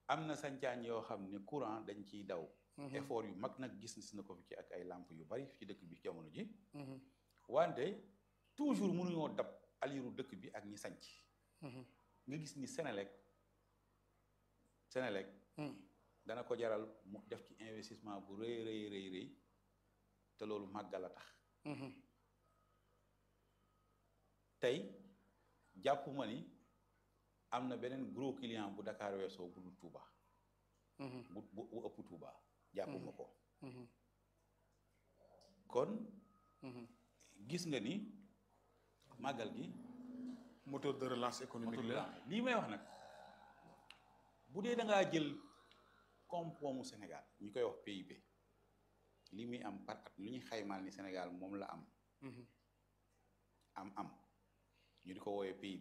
am na sancaañ yoo xam ne courant dañ ciy daw effort yu mag nag gis na ko fi ci ak ay lampe yu bari ci dëkk bi jamono ji wante toujours mënuñoo dab aliru dëkk bi ak ñi sanc nga gis ni Sénélec Sénélec dana ko jaral mu def ci investissement bu rëy rëy rëy rëy te loolu màggal a tax tey jàpp ma ni am na beneen gros client bu Dakar weesoo bu dul Touba bu bu ëpp Touba jàpp ma ko kon gis nga ni màggal gi moteur de relance économique la lii may wax nag bu dee da ngaa jël koom-koomu Sénégal ñu koy wax PIB li muy am par at lu ñuy xaymaal ni Sénégal moom la am am am ñu di ko woowee PIB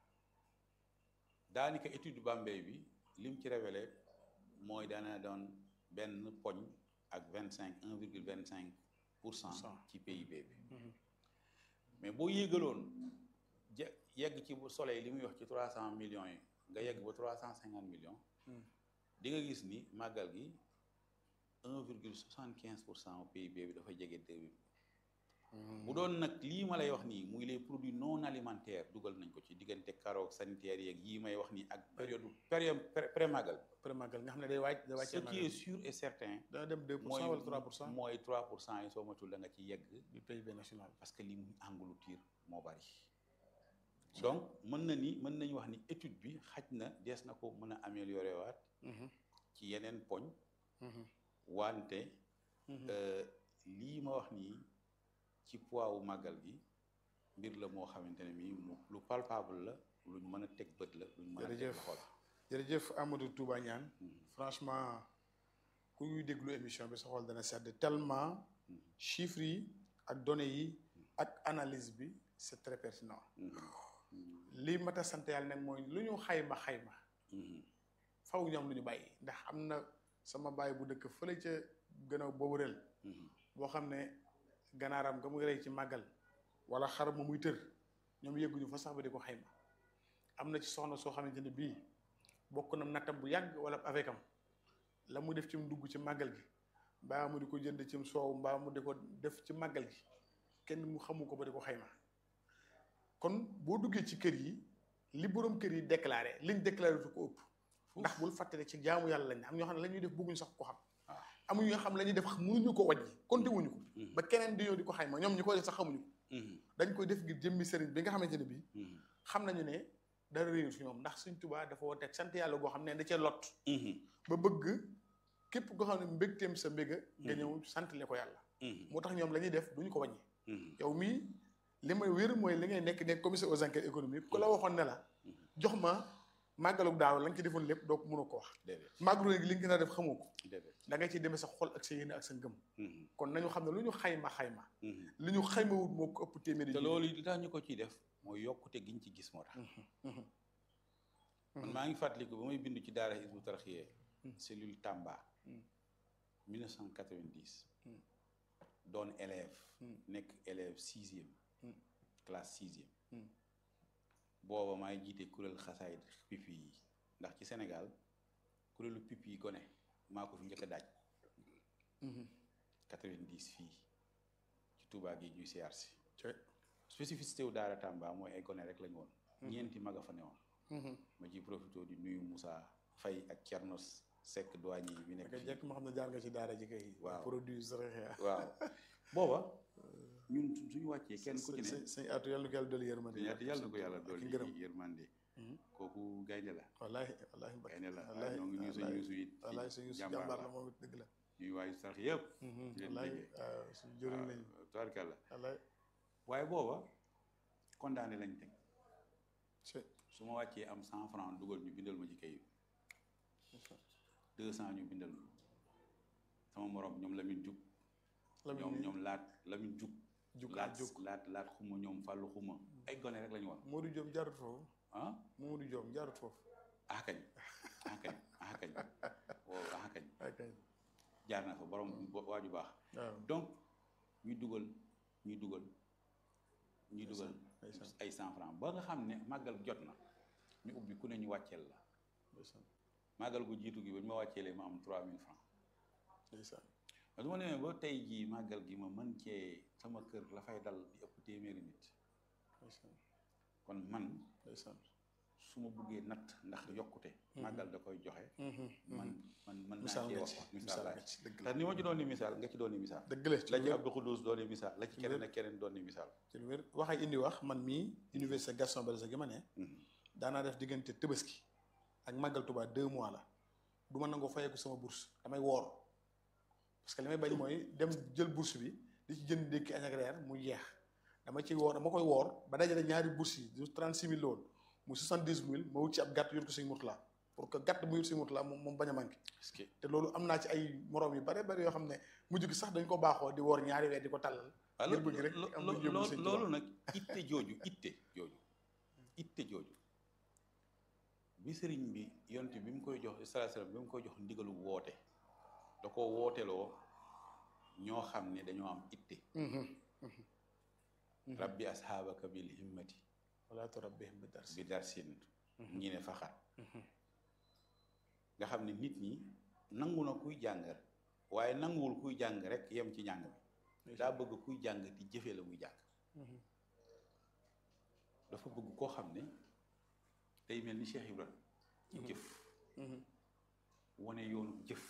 daanaka étude Bambey bi lim ci révélé mooy daana doon benn poñ ak vingt cinq un virgule vingt cinq pour cent ci PIB bi mais boo yéegaloon je yegg ci bu soleil li muy wax ci trois cent millions yi nga yegg ba trois cent cinquante millions di nga gis ni màggal gi un virgule soixante quinze pour cent PIB bi dafa jege deux bi bu doon nag lii ma lay wax nii muy les produits non alimentaires dugal nañ ko ci diggante carottes sanitaires yeeg yii may wax nii ak période période pré màggal pré màggal nga xam ne day wàcc day wàcc ce qui est sûr et certain dana dem deux pour cent wala trois pour cent mooy trois pour cent yi soo matul da nga ci yegg du PIB national parce que li muy engloutir moo bari donc mën na ni mën nañu wax ni étude bi xaj na dees na ko mën a améliorer waat ci yeneen poñ wante lii ma wax nii ci poids wu màggal gi mbir la moo xamante ne mii lu palpable la luñ mën a teg bët la luñ mën a teg loxo la jërëjëf Amadou Touba Niane franchement ku ñuy déglu émission bi sa xol dana sedd tellement chiffres yi ak données yi ak analyse bi c'est très pertinent lii mat a sant yàlla nag mooy lu ñu xayma xayma faw ñoom lu ñu bàyyi ndax am na sama bàyyi bu dëkk fële ca gën a boobu rel boo xam ne ganaaram nga muy rey ci màggal wala xar ma muy tër ñoom yëgguñu fa sax ba di ko xayma am na ci soxna soo xamante ne bii bokk na nattam bu yàgg wala avec am la mu def ci mu dugg ci màggal gi mbaa mu di ko jënd ci soow mbaa mu di ko def ci màggal gi kenn mu xamu ko ba di ko xayma kon boo duggee ci kër yi li borom kër yi déclaré liñ déclaré su ko ëpp ndax bul fàttali ci jaamu yàlla lañ am ñoo xam ne la ñuy def bëgguñu sax ko xam amuñu ñoo xam la ñuy def mënuñu ko wàññi konte wuñu ko ba keneen di ñëw di ko xayma ñoom ñi koy def sax xamuñu ko dañ koy def ngir jëmmi sëriñ bi nga xamante ne bii xam nañu ne dara réew si ñoom ndax suñ tubaa dafa woo teg sant yàlla goo xam ne da cee lot ba bëgg képp koo xam ne mbégteem sa mbéga nga ñëw santale ko yàlla moo tax ñoom la ñuy def duñu ko wàññi yow mii li may wér mooy li ngay nekk nekk commissaire aux enquêtes économiques ku la waxoon ne la jox ma màggalug daaw la nga ci defoon lépp doo ko mënoo ko wax màggalu gi li nga gën a def xamoo ko da nga ciy demee sa xol ak sa yéene ak sa ngëm kon nañu xam ne lu ñu xayma xayma li ñu xayma wut moo ko ëpp téeméeri te loolu li tax ñu ko ciy def mooy yokkute giñ ci gis moo tax man maa ngi fàttaliku ba may bindu ci daara Hizbut Tarqiyyah cellule Tamba 1990 doon élève nekk élève sixième classe sixième booba maay jiite kuréel xasaayid pipi yi ndax ci Sénégal kuréelu pipi yi gone maa ko fi njëkk a daaj 90 fii ci Touba gi ñuy siyaar si spécificité wu daara Tamba mooy ay gone rek lañu woon ñeenti mag a fa newoon ma ci profité di nuyu Moussa Faye ak Thierno Seck douane yi bi nekk fii jekk ma xam ne jaar nga ci daara ji kay waaw produit waaw booba ñun suñu wàccee kenn ku ci ne sëñ atu yàlla na ko yàlla dolli yërmande yàlla na ko yàlla dolli ngërëm yërmande kooku gaynde la wallaahi wallaahi mbak gaynde la waaye ñoo ngi nuyu suñu yuusu it wallaahi suñu yuusu jàmbaar la moom it dëgg la ñuy waayu sax yëpp wallaahi waaw suñu jëriñ lañu tubaarkàlla wallaahi waaye booba condamné lañ teg c'est su ma wàccee am cent franc dugal ñu bindal ma ci kayit deux cent ñu bindal ma sama morom ñoom Lamine Jug ñoom ñoom laat Lamine Jug Jug laat Jug laat laat xuma ñoom fàllu xuma ay gone rek la ñu woon Modou Diom jaarut foofu ah Modou Diom jaarut foofu ah kañ ah kañ ah kañ wow ah kañ ok jaar na fa borom waaju baax waaw donc ñuy dugal ñuy dugal ñuy dugal ndeysaan ay cent franc ba nga xam ne màggal jot na ñu ubbi ku ne ñu wàcceel la ndeysaan màggal gu jiitu gi ba ñu ma wàccee lee ma am 3000 francs ndeysaan parce que ma demee ba tey jii màggal gi ma mën cee sama kër la fay dal di ëpp téeméeri nit ndeysaan kon man ndeysaan su ma buggee natt ndax yokkute màggal da koy joxe man man mën naa misaal cee nga wax ci misaal misaal laa nga ci ci dëgg la ndax ni ma ci doon ni misaal nga ci doon ni misaal dëgg la ci la lu ci wér Abdou Khoudous doon ni misaal la ci Lu keneen wér. ak keneen doon ni misaal ci lu wér waxay indi wax man mii université Gaston Berger gi ma ne daanaa def diggante Tabaski ak màggal Tuubaa deux mois la du ma nangoo fayeeku sama bourse damay woor parce que li may bañ mooy dem jël bourse bi di ci jënd ndékki añ ak reer mu jeex dama ciy woor dama koy woor ba dajale ñaari bourse yi du 36 000 la woon mu 70 000 ma wut ci ab gàtt yor ko sëñ Murtala pour que gàtt bu yor sëñ Murtala moom moom bañ a manqué est-ce que te loolu am naa ci ay moroom yu bare bare yoo xam ne mujj gi sax dañ ko baaxoo di woor ñaari weer di ko tàllal ngir bëgg rek am lu ñu yóbbu sëñ Tuubaa. loolu nag itte jooju itte jooju itte jooju bi sëriñ bi yonte bi mu koy jox sallallahu alayhi wasallam bi mu koy jox ndigalu woote da ko wooteloo ñoo xam ne dañoo am itte rabbi ashaabaka bil himmati wala turabbihim bi dars bi darsin ñi ne faxat nga xam ne nit ñi nangu na kuy jàng waaye nanguwul kuy jàng rek yem ci jàng bi daa bëgg kuy jàng di jëfee la muy jàng dafa bëgg koo xam ne day mel ni Cheikh Ibrahima jëf wane yoonu jëf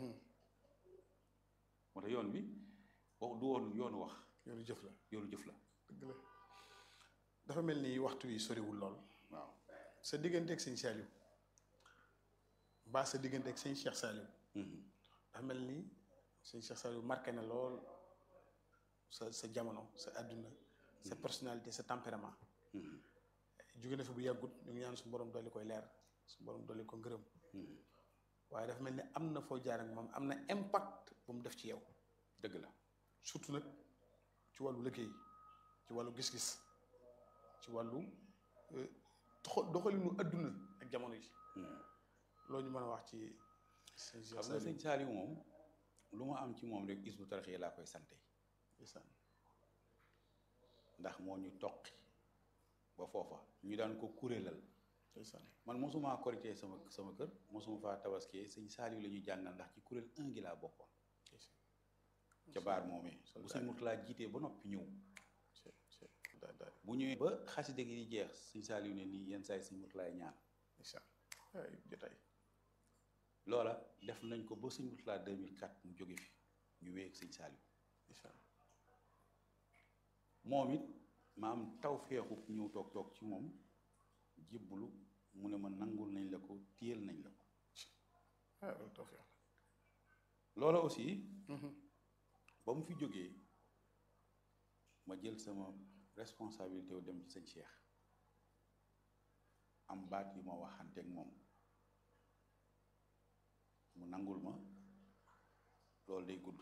moo tax yoon bi wax du woon yoonu wax yoonu jëf la yoonu jëf la dëgg la dafa mel ni waxtu yi soriwul lool waaw sa diggante ak sëñ Saliou mbaa sa diggante ak sëñ Cheikh Saliou dafa mel ni sëñ Cheikh Saliou marqué na lool sa sa jamono sa àdduna sa personnalité sa tempérament jóge na fi bu yàggut ñu ngi ñaan su borom dolli koy leer su borom dolli ko ngërëm waaye dafa mel ni am na foo jaar ak moom am na impact bu mu def ci yow dëgg la surtout nag ci wàllu liggéey ci wàllu gis-gis ci wàllu euh, doxa- doxalinu adduna ak jamono yi loolu ñu mën a wax ci sëñ Cheikh xam nga Saliou sëñ Saliou moom lu ma am ci moom rek Hizbut Tarqiyyah laa koy sante ndeysaan ndax moo ñu toqi ba foofa ñu daan ko kuréelal ndeysaan man mosuma korité sama sama kër mosuma faa tabaskee sëñ Saliou la ñuy jàngal ndax ci kuréel 1 gi laa bokkoon ca baar moomee bu sëñ Murtala jiitee ba noppi ñëw daal daal bu ñëwee ba xaside gi di jeex sëñ Saliou ne nii yenn saa yi sëñ Murtala ñaan ndeysaan ay jotaay loola def nañ ko ba sëñ Murtala 2004 mu jóge fi ñu wéy ak sëñ Saliou ndeysaan moom it ma am taw feexu ñëw toog toog ci moom jébbalu mu ne ma nangul nañ la ko téyel nañ la ko ah loolu tawfeex loola aussi la ba mu fi jógee ma jël sama responsabilité wu dem ci sëñ Cheikh am baat yu ma waxante ak moom mu nangul ma loolu day gudd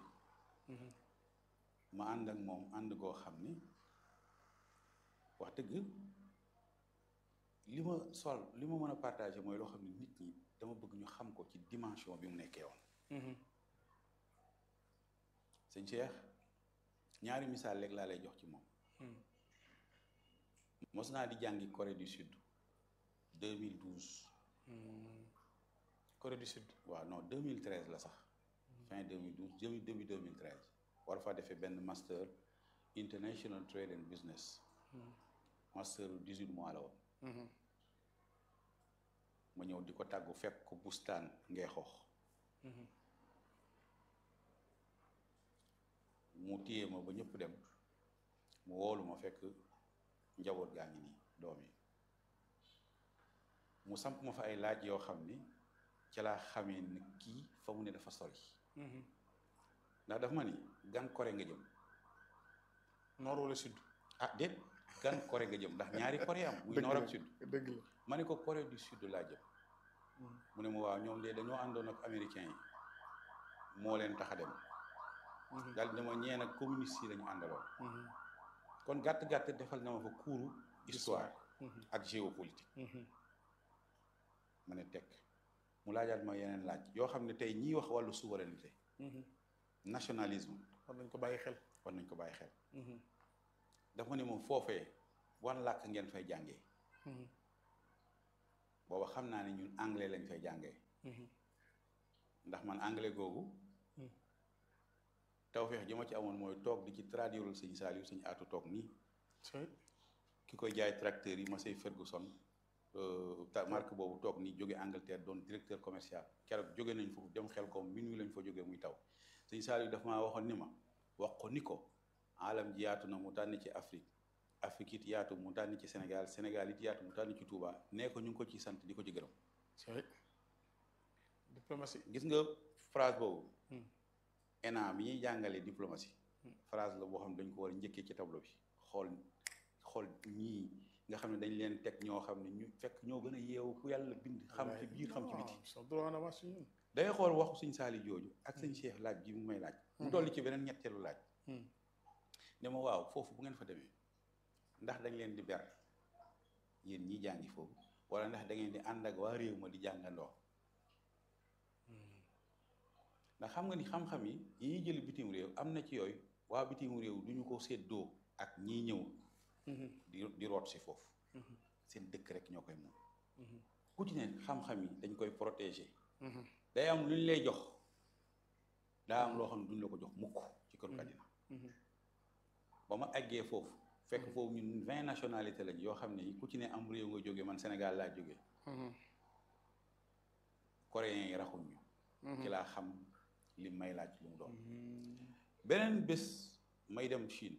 ma ànd ak moom ànd goo xam ni wax dëgg li ma sol li ma mën a partagé mooy loo xam ne nit ñi dama bëgg ñu xam ko ci dimension bi mu nekkee woon sëñ Cheikh ñaari misaal rek laa lay jox ci moom mos naa di jàngi Corée du Sud 2012 Corée du Sud waaw non 2013 la sax fin 2012 début début 2013 war faa defee benn master international trade and business master 18 mois la woon ma ñëw di ko tàggu fekk ko bustaan ngay xoox mu téye ma ba ñëpp dem mu woolu ma fekk njaboot gaa ngi nii doom yi mu samp ma fa ay laaj yoo xam ni ca laa xamee ni kii fa mu ne dafa sori ndax dafa ma ni gan Corée nga jëm nord wala sud ah déet gan Corée nga jëm ndax ñaari Corée am muy nord ak sud dëgg la ma ne ko Corée du sud laa jëm mu ne ma waaw ñoom de dañoo àndoon ak américains yi moo leen tax a dem daal dama ñeen ak communiste yi lañu àndaloon kon gàtt-gàtt defal na ma fa kuuru histoire ak géopolitique ma ne tekk mu laajaat ma yeneen laaj yoo xam ne tey ñiy wax wàllu souveraineté nationalisme war nañ ko bàyyi xel war nañ ko bàyyi xel dafa ne moom foofee wan làkk ngeen fay jàngee booba xam naa ne ñun anglais lañ fay jàngee ndax man anglais googu tawfeex ji ma ci amoon mooy toog di ci traduire sëñ Saliou sëñ aatu toog nii ki koy jaay tracteur yi ma say Ferguson marque boobu toog nii jóge Angleterre doon directeur commercial keroog jóge nañ foofu dem xel ko minuit lañ fa jógee muy taw sëñ Saliou dafa maa waxoon ni ma wax ko ni ko alam ji yaatu na mu tànn ci Afrique Afrique it yaatu mu tànn ci Sénégal Sénégal it yaatu mu tànn ci Touba nee ko ñu ngi ko ci sant di ko ci gërëm diplomatie gis nga phrase boobu ENA bi ñuy jàngalee diplomatie phrase la boo xam ne dañ ko war a njëkkee ci tableau bi xool xool ñii nga xam ne dañ leen teg ñoo xam ne ñu fekk ñoo gën a yeewu ku yàlla bind xam ci biir xam ci biti day xool waxu suñ saali jooju ak suñ Cheikh laaj bi mu may laaj mu dolli ci beneen ñetteelu laaj ne ma waaw foofu bu ngeen fa demee ndax dañ leen di ber yéen ñi jàngi foofu wala ndax da ngeen di ànd ak waa réew ma di jàngandoo ndax xam nga ni xam-xam yi yi ñuy jël bitim réew am na ci yooyu waa bitim réew du ñu ko séddoo ak ñiy ñëw di di root si foofu seen dëkk rek ñoo koy moom ku ci ne xam-xam yi dañ koy protéger day am lu ñu lay jox daa am loo xam ne duñ la ko jox mukk ci këru àddina ba ma eggee foofu fekk foofu ñun vingt nationalité lañ yoo xam ne ku ci ne am réew nga jógee man Sénégal laa jógee coréens yi raxuñ ñu ci laa xam li may laaj lu mu doon beneen bés may dem Chine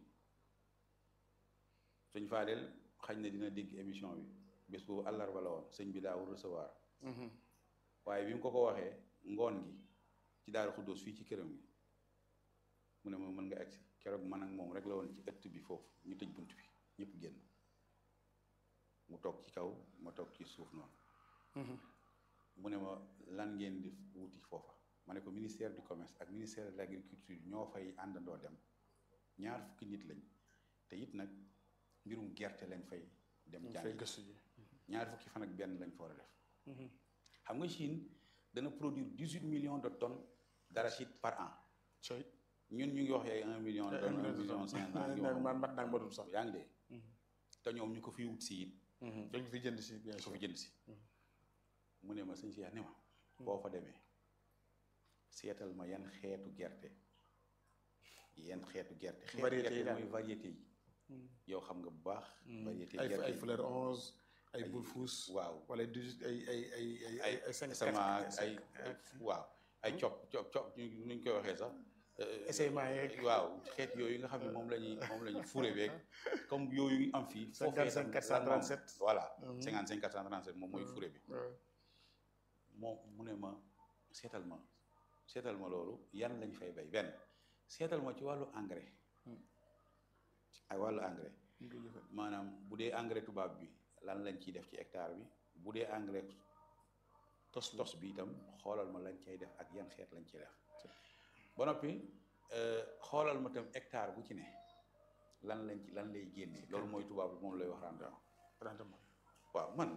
sëñ Fadel xañ na dina dégg émission bi bés boobu àllarba la woon sëñ bi daawul recevoir waaye bi mu ko ko waxee ngoon gi ci Daaru Xuddoos fii ci këram gi mu ne ma mën nga agsi keroog man ak moom rek la woon ci ëtt bi foofu ñu tëj bunt bi ñëpp génn mu toog ci kaw ma toog ci suuf noonu mu ne ma lan ngeen di wuti foofa ma ne ko ministère du commerce ak ministère de l'agriculture ñoo fay àndandoo dem ñaar fukki nit lañ te it nag mbirum gerte lañ fay dem jàng ñaar fukki fan ak benn lañ fa war a def xam nga Chine dana produire dix huit millions de tonnes d'arachide par an ñun ñu ngi wax ay un million de tonnes un million cinq cent man mat naag matul sax yaa ngi dee te ñoom ñu ko fi wut si it dañ fi jënd si bien ko fi jënd si mu ne ma sëñ Cheikh ne ma boo fa demee seetal ma yan xeetu gerte yan xeetu gerte xeetu gerte mooy variété yi yow xam nga bu baax variété gerte ay fleur onze ay bulfus waaw wala dix ay ay ay ay ay cinq sama ay waaw ay cop cop cop nuñ koy waxee sax essayement yeeg waaw xeet yooyu nga xam ne moom la ñuy moom la ñuy fure beeg comme yooyu am fii cinquante cinq quatre cent trente sept voilà cinquante cinq quatre cent trente sept moom mooy fure bi moom mu ne ma seetal ma seetal ma loolu yan lañ fay bay benn seetal ma ci wàllu engrais ay wàllu engrais maanaam bu dee engrais tubaab bi lan lañ ciy def ci hectare bi bu dee engrais tos tos bi itam xoolal ma lañ cay def ak yan xeet lañ ciy def ba noppi xoolal ma tam hectare bu ci ne lan lañ ci lan lay génnee loolu mooy tubaab bi moom lay wax rendement waaw man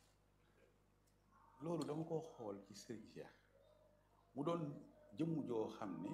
loolu dama ko xool ci Serigne Cheikh mu doon jëmm joo xam ne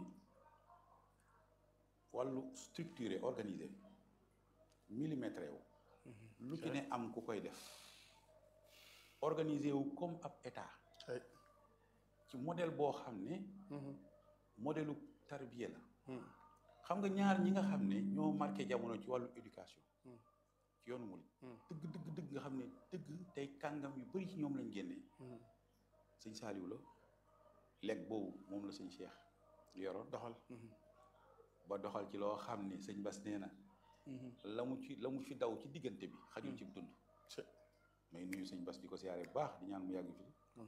wàllu structuré organisé millimétré wu lu ci ne am ku koy def organisé wu comme ab état ci modèle boo xam ne modèle tarbiya la xam nga ñaar ñi nga xam ne ñoo marqué jamono ci wàllu éducation ci yoonu murid dëgg dëgg dëgg nga xam ne dëgg tey kàngam yu bari ci ñoom lañ génnee sëñ Saaliw la lekk boobu moom la sëñ Cheikh yoroon doxal ba doxal ci loo xam ne sëñ Bas nee na la mu ci la mu fi daw ci diggante bi xajul ci dund may nuyu sëñ Bas di ko siyaare bu baax di ñaan mu yàgg fi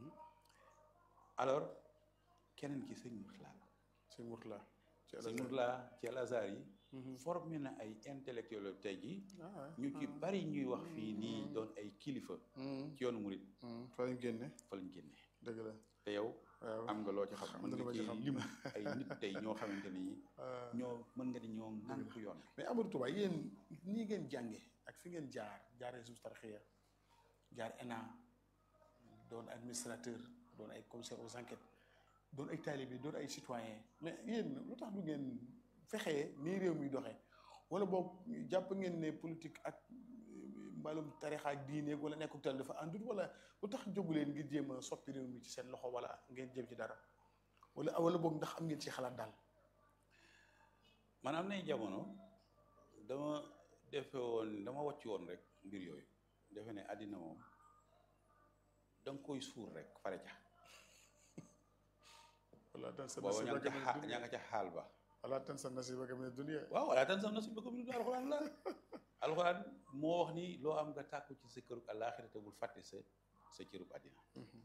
alors keneen ki sëñ Murtala la sëñ Murtala sëñ Murtala ci Al Azhar yi formé na ay intellectuel tey jii ñu ci bari ñuy wax fii nii doon ay kilifa ci yoonu murit fa lañ génne fa lañ génne dëgg la te yow am nga loo ci xam mën nga ci lim ay nit tey ñoo xamante ni ñoo mën nga di ñoo ŋànk yoon mais Amadou Touba yéen nii ngeen jànge ak fi ngeen jaar jaaree suuf tarxiya jaar ENA doon administrateur doon ay commissaire aux enquêtes doon ay talibé doon ay citoyen mais yéen lu tax du ngeen fexee nii réew mi doxee wala boog jàpp ngeen ne politique ak mbaalum tarixa ak diineeg wala nekkul tal dafa àndut wala lu tax jógu leen ngir jéem a soppi réew mi ci seen loxo wala ngeen jëm ci dara wala wala boog ndax am ngeen ci xalaat daal. man am nay jamono dama defe woon dama wàcc woon rek mbir yooyu defe ne àddina moom da nga koy suur rek fare ca wala tan sa booba ña nga ca nasibaka xaa min ña nga ca xaal ba wala tan sa nasibaka min dunya waaw wala tan sam nasibaka min alxuraan la alxuraan moo wax ni loo am nga tàkku ci sa kërug àllaaxira te bul fàtte sa sa cërug àddina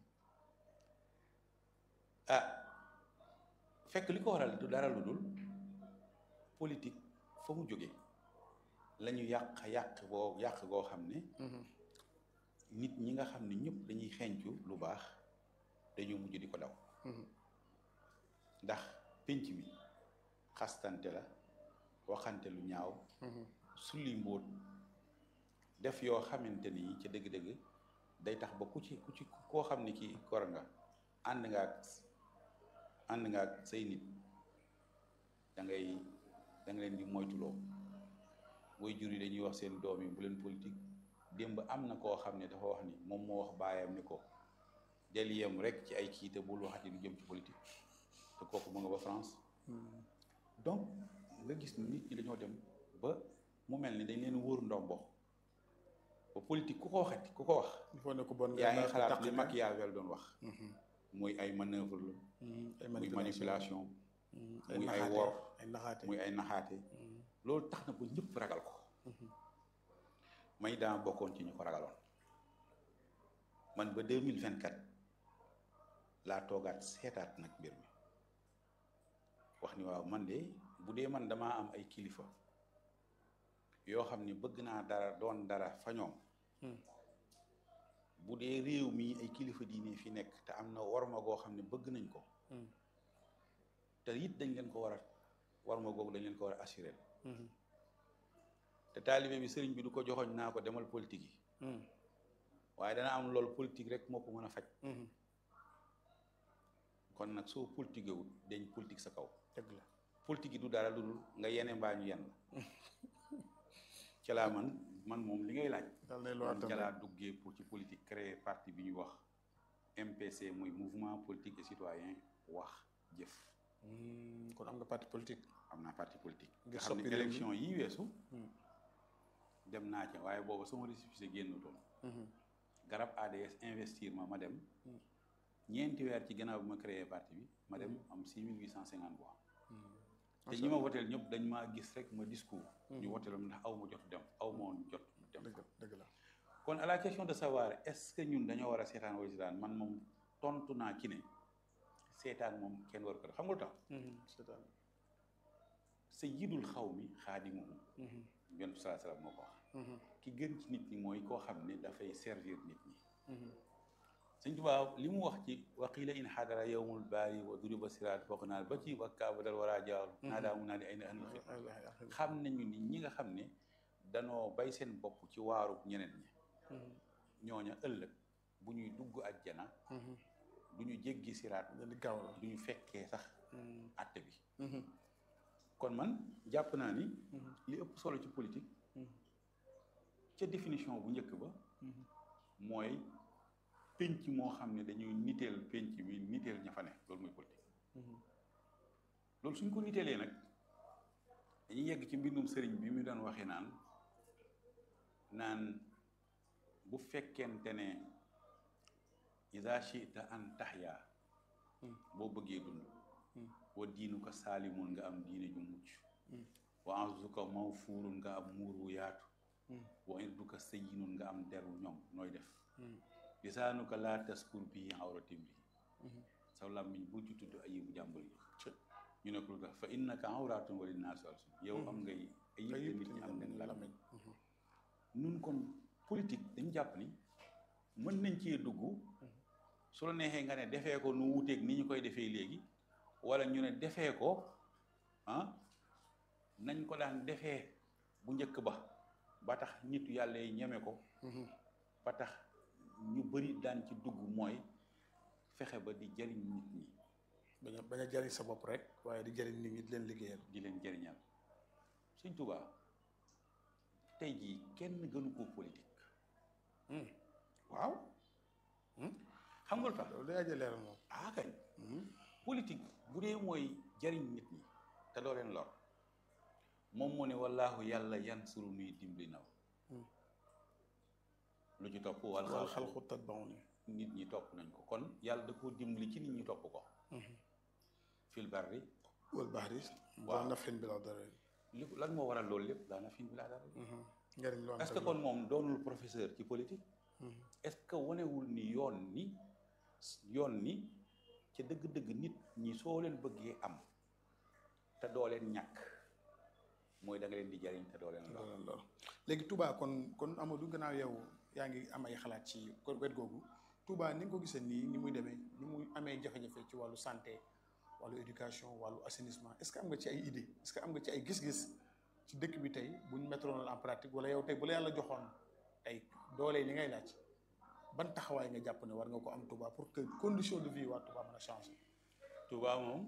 ah fekk li ko waral du dara lu dul politique fa mu jóge la ñu yàq yàq boo yàq goo xam ne nit ñi nga xam ne ñëpp dañuy xencu lu baax dañoo mujj di ko daw ndax pénc mi xastante la waxante lu ñaaw sulli mbóot def yoo xamante ni ca dëgg-dëgg day tax ba ku ci ku ci koo xam ne kii gor nga ànd nga ak ànd nga ak say nit da ngay da nga leen di moytuloo booy jur yi dañuy wax seen doom yi bu leen politique démb am na koo xam ne dafa wax ni moom moo wax baayam ni ko del yem rek ci ay kii te bul waxati lu jëm ci politique te kooku mu nga ba France donc nga gis ni nit ñi dañoo dem ba mu mel ni dañ leen wóor ndombo ba politique ku ko waxati ku ko wax il faut ne ko bon yaa ngi nga xalaat taq li nga. Machiavel doon wax muy ay manœuvre la ay muy manipulation ay muy ay naxaate wor ay naxaate muy ay naxaate loolu tax na ba ñëpp ragal ko may daa bokkoon ci ñu ko ragaloon man ba deux mille vingt quatre laa toogaat seetaat nag mbir mi wax ni waaw man de bu dee man damaa am ay kilifa yoo xam ne bëgg naa dara doon dara fa ñoom bu dee réew mi ay kilifa diine fi nekk te am na warma goo xam ne bëgg nañ ko te it dañ leen ko war a warma googu dañ leen ko war a assurer te taalibe bi sëriñ bi du ko joxoñ naa ko demal politique yi waaye dana am loolu politique rek moo ko mën a faj kon nag soo politique wut dañ politique sa kaw dëgg la politique yi du dara lu dul nga yene mbaa ñu yen la ca laa man man moom li ngay laaj dal nay loo man attan ca laa duggee pour ci politique créer parti bi ñuy wax MPC muy mouvement politique et citoyen wax jëf kon am nga parti politique am naa parti politique Ngir nga xam soppi ne réew mi. élection yi weesu dem naa ca waaye booba sama récépissé génnutoon garab ADS investir ma ma dem ñeenti weer ci gannaaw bi ma créé parti bi ma dem am six mille huit cent cinquante voix te ñi ma woteel ñëpp dañ maa gis rek ma discours ñu woteel ma ndax aw ma jot dem aw ma woon jot dem dëgg dëgg la kon à la question de savoir est-ce que ñun dañoo war a seetaan wala seetaan man moom tontu naa ci ne seetaan moom kenn war ko def xam nga lu tax seetaan sayyidul xaw mi xaadimuhum yonent bi salaa salaam moo ko wax ki gën ci nit ñi mooy koo xam ne dafay servir nit ñi sëñ Tuubaa li mu wax ci waqiila in xadara yowmul baari wa duriba siraat foog naa ba ci wakkaaba dal war a jaaw naa daa mu naa di ay na anil xidma xam nañu ni ñi nga xam ne danoo bay seen bopp ci waaru ñeneen ñi ñooña ëllëg bu ñuy dugg ajjana du ñu jéggi siraat di gaaw la du ñu fekkee sax atte bi kon man jàpp naa ni li ëpp solo ci politique ca définition bu njëkk ba mooy pénc moo xam ne dañuy niteel pénc bi niteel ña fa ne loolu mooy politique loolu suñ ko niteelee nag dañuy yegg ci mbindum sëriñ bi mu doon waxee naan naan bu fekkente ne ida chita an taxya boo bëggee dund wa diinu ko saalimun nga am diine ju mucc wa arzuka mawfuurun nga am muur wu yaatu wa irduka sayyinun nga am der wu ñoŋ nooy def lisaanuka laa taskur bii awratim bi saw làmmiñ bu ci tudd ayibu jàmbur yi ñu ne ko lu tax fa innaka awratun wa linnaasu alsun yow am ngay ayib te nit ñi am nañ làmmiñ nun kon politique dañu jàpp ni mën nañ cee dugg su la neexee nga ne defee ko nu wuteeg ni ñu koy defee léegi wala ñu ne defee ko ah nañ ko daan defee bu njëkk ba ba tax nit yàlla yi ñeme ko ba tax ñu bëri daan ci dugg mooy fexe ba di jëriñ nit ñi bañ a bañ a jariñ sa bopp rek waaye di jariñ nit ñi di leen liggéeyal di leen jëriñal Sëñ Tuubaa tey jii kenn gënu ko politique waaw xam nga lu tax loolu day aja leeral moom ah kañ politique bu dee mooy jariñ nit ñi te doo leen lor moom moo ne wallaahu yàlla yan suru nuy dimbali naw lu ci topp wal wal xalqu tatbauni nit ñi topp nañ ko kon yàlla da koo dimbali ci nit ñi topp ko fil barri wal bahri waaw waaw nafin bi la dara li lan moo waral loolu lépp daana fin bi laa dara njëriñ lu am est-ce que kon moom doonul professeur ci politique est-ce que wanewul ni yoon ni yoon ni ca dëgg-dëgg nit ñi soo leen bëggee am te doo leen ñàkk mooy da nga leen di jariñ te doo leen lor loolu loolu léegi Touba kon kon Amadou gannaaw yow yaa ngi am ay xalaat ci wet googu Touba ni nga ko gisee nii ni muy demee ni muy amee jafe-jafe ci wàllu santé wàllu éducation wàllu assainissement est-ce que am nga ci ay idée est-ce que am nga ci ay gis-gis ci dëkk bi tey buñ mettre en pratique wala yow tey bu la yàlla joxoon tey doole li ngay laaj ban taxawaay nga jàpp ne war nga ko am Touba pour que condition de vie waa Touba mën a changer. Touba moom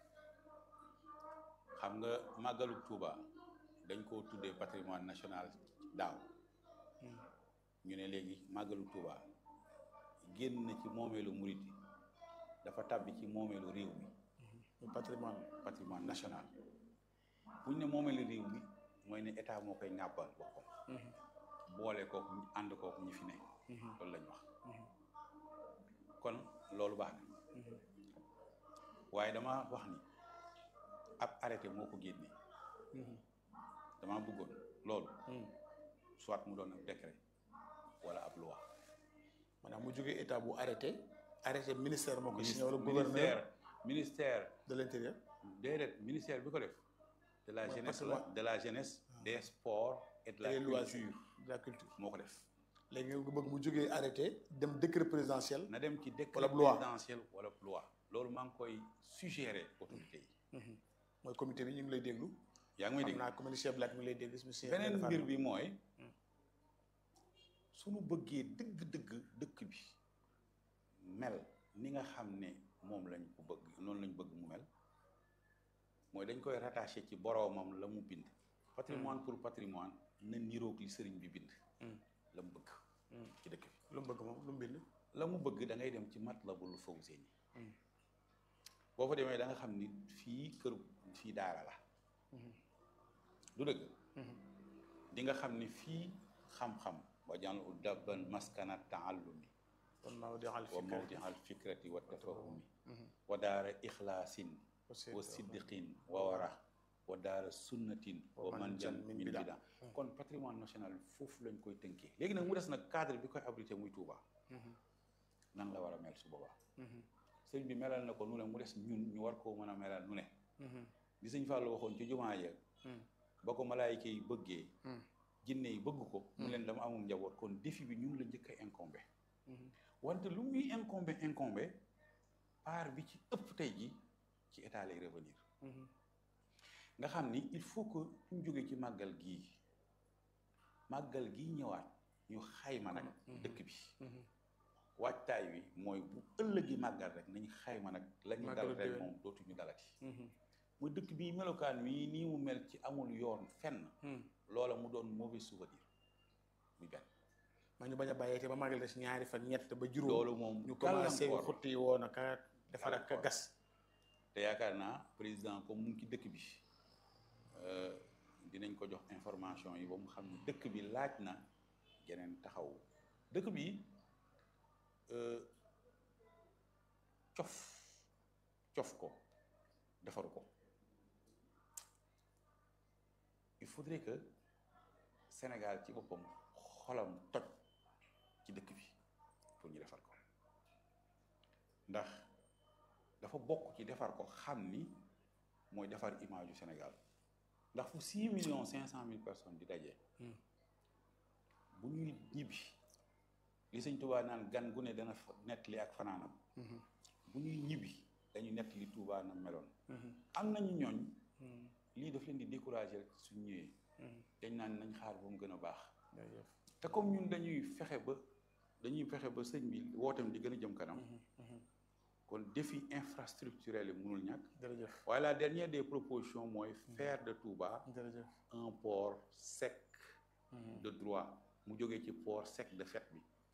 xam nga màggalu Touba dañ koo tuddee patrimoine national daaw ñu ne léegi màggalu Touba génn na ci moomeelu murit yi dafa tàbbi ci moomeelu réew mi muy patrimoine patrimoine national buñ ne moomeelu réew mi mooy ne état moo koy ŋàbbal boppam boole kook ñu ànd kook ñi fi ne loolu lañ wax kon loolu baax na waaye dama wax ni ab arrêté moo ko génne dama bëggoon loolu soit mu doon ab décret wala ab loi maanaam mu jógee état bu arrêté arrêté ministère moo ko signé wala gouverneur ministère ministère de l'intérieur déedéet ministère bi ko def de la Mooy jeunesse parce la que- de la jeunesse des sports et de la et loisirs culture de la culture moo ko def léegi nga bëgg mu jógee arrêté dem décret présidentiel na dem ci décret Wala loi. présidentiel wala loi loolu maa ngi koy suggérer autorité yi mooy comité bi ñu ngi lay déglu yaa ngi may xam dégg naa comité Cheikh Black mi ngi lay déglu su monsieur beneen Fall. mbir bi mooy suñu bëggee dëgg-dëgg dëkk bi mel ni nga xam ne moom lañ ko bëgg noonu lañ bëgg mu mel mooy dañ koy rattaché ci boroomam la mu bind patrimoine pour patrimoine na niroog li sëriñ bi bind la mu bëgg ci dëkk bi lu mu bëgg moom lu mu bind la mu bëgg da ngay dem ci Matlabul Fawzeyni boo fa demee da nga xam ni fii kër fii daara la du dëgg di nga xam ni fii xam-xam wa jàll u dabban maskana taallumi kon maa di xal wa mawdi al fikrati wa tafahumi wa daara ixlaasin wa siddiqin wa wara wa daara sunnatin wa manjan min bida kon patrimoine national foofu lañ koy tënkee léegi nag mu des nag cadre bi koy abrité muy Touba nan la war a mel su boobaa sëñ bi melal na ko nu ne mu des ñun ñu war koo mën a melal nu ne di sëñ Fallou waxoon ci jumaa ya ba ko malaayika yi bëggee jinne yi bëgg ko mu leen dama amul njaboot kon défi bi ñun la njëkk a incombé wante lu muy incombé incombé part bi ci ëpp tey ji ci état lay revenir nga xam ni il faut que ñu jógee ci màggal gii màggal gii ñëwaat ñu xayma nag dëkk bi waajtaay wi mooy bu ëllëgi màggal rek nañ xayma nag la ñu dal rek moom dootuñu dalati mu dëkk bi melokaan wi nii mu mel ci amul yoon fenn loola mu doon mauvais souvenir muy benn ma ñu bañ a bàyyee te ba màggal des ñaari fan ñett ba juróom loolu moom ñu commencé gàllankoor xutti yi woon aka defar ak Gàllankoor. gas te yaakaar naa président comme mu ngi ci dëkk bi euh, dinañ ko jox information yi ba mu xam ne dëkk bi laaj na geneen taxaw dëkk bi euh, cof cof ko defaru ko il faudrait que Sénégal ci boppam xolam toj ci dëkk bi pour ñu defar ko ndax dafa bokk ci defar ko xam ni mooy defar image yu Sénégal ndax fu six millions cinq cent mille personnes di daje bu ñuy ñibbi li sëñ Touba naan gan gu ne dana fa nettali ak fanaanam bu ñuy ñibbi dañu nettali Touba na meloon am nañu ñooñ lii daf leen di décourager rek suñ ñëwee dañ naan nañ xaar ba mu gën a baax te comme ñun dañuy fexe ba dañuy fexe ba sëñ bi wootam di gën a jëm kanam kon défi infrastructurel yi mënul ñàkk jërëjëf waaye la dernière des propositions mooy faire de Touba jërëjëf un port sec de droit mu jógee ci port sec de fait bi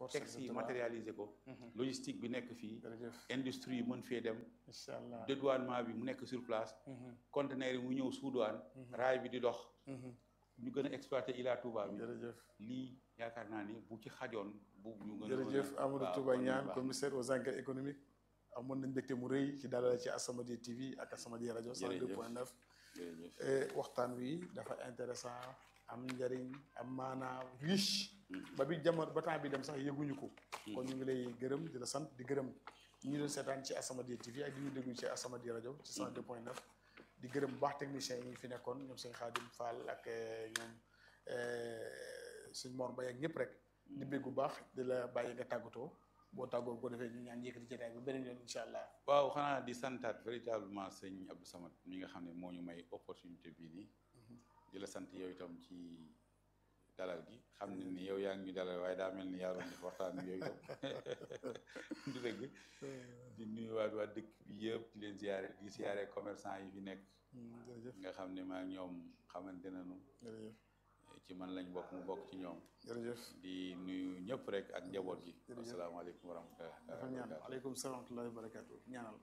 texte yi matérialiser ko logistique bi nekk fii industrie yi mën fee dem incha allah dédouanement bi mu nekk sur place conteneur yi mu ñëw sous douane raay bi di dox ñu gën a exploiter Ila Touba bi jërëjëf lii yaakaar naa ni bu ci xajoon bu ñu gën a jërëjëf Amadou Touba Niane commissaire aux enquêtes économiques amoon nañ mbégte mu rëy ci dalal ci As-Samadiyya TV ak As-Samadiyya rajo 102.9 waxtaan wi dafa intéressant am njëriñ am maanaa riche ba bi jamono ba temps bi dem sax yëguñu ko kon ñu ngi lay gërëm di la sant di gërëm ñu doon seetaan ci As-Samadiyya TV ak di ñu déglu ci As-Samadiyya rajo ci 102.9 di gërëm bu baax techniciens yi fi nekkoon ñoom sëñ Xaadim Fall ak ñoom sëñ Mor Mbaye ak ñëpp rek di bégg bu baax di la bàyyi nga tàggatoo boo tàggoo ko defee ñu ñaan yëkkati jotaay ba beneen yoon incha allah. waaw xanaa di santaat véritablement sëñ Abdou Samad mi nga xam ne moo ñu may opportunité bii nii di la sant yow itam ci dalal gi xam ne ni yow yaa ngi ñu dalal waaye daa mel ni yaa doon def waxtaan bi yow itam du dëgg di nuyu waat waa dëkk bi yëpp di leen ziare di ziare commerçant yi fi nekk nga xam ne maa ñoom xamante nañu ci man lañ bokk mu bokk ci ñoom jërëjëf di nuyu ñëpp rek ak njaboot gi asalaamaaleykum wa rahmatulah dafa ñaan aleykum salaam wa rahmatullahi wa barakatu ñaanal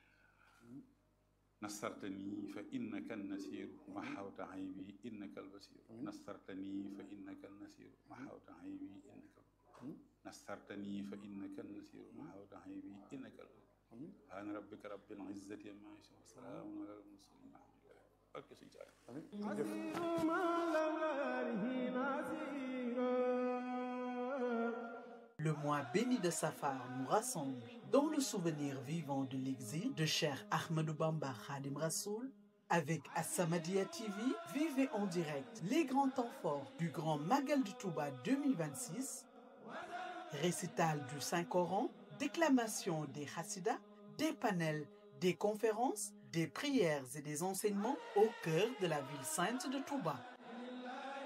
nasartani fa innaka nasiru ma xawta aybi innaka albasiru nasartani fa innaka nasiru ma xawta aybi innaka nasartani fa innaka nasiru ma xawta aybi innaka albasiru subhaana rabbika rabbil izzati amma yasifun wa salaamun ala al-mursalin alhamdulillah barke suñu saa Le mois béni de Safar nous rassemble dans le souvenir vivant de l'exil de Cheikh Ahmadou Bamba Khadim Rassoul. Avec As-Samadiyya TV, vivez en direct les grands temps forts du Grand Magal de Touba 2026, récital du Saint-Coran, déclamation des Hassidas, des panels, des conférences, des prières et des enseignements au cœur de la ville sainte de Touba.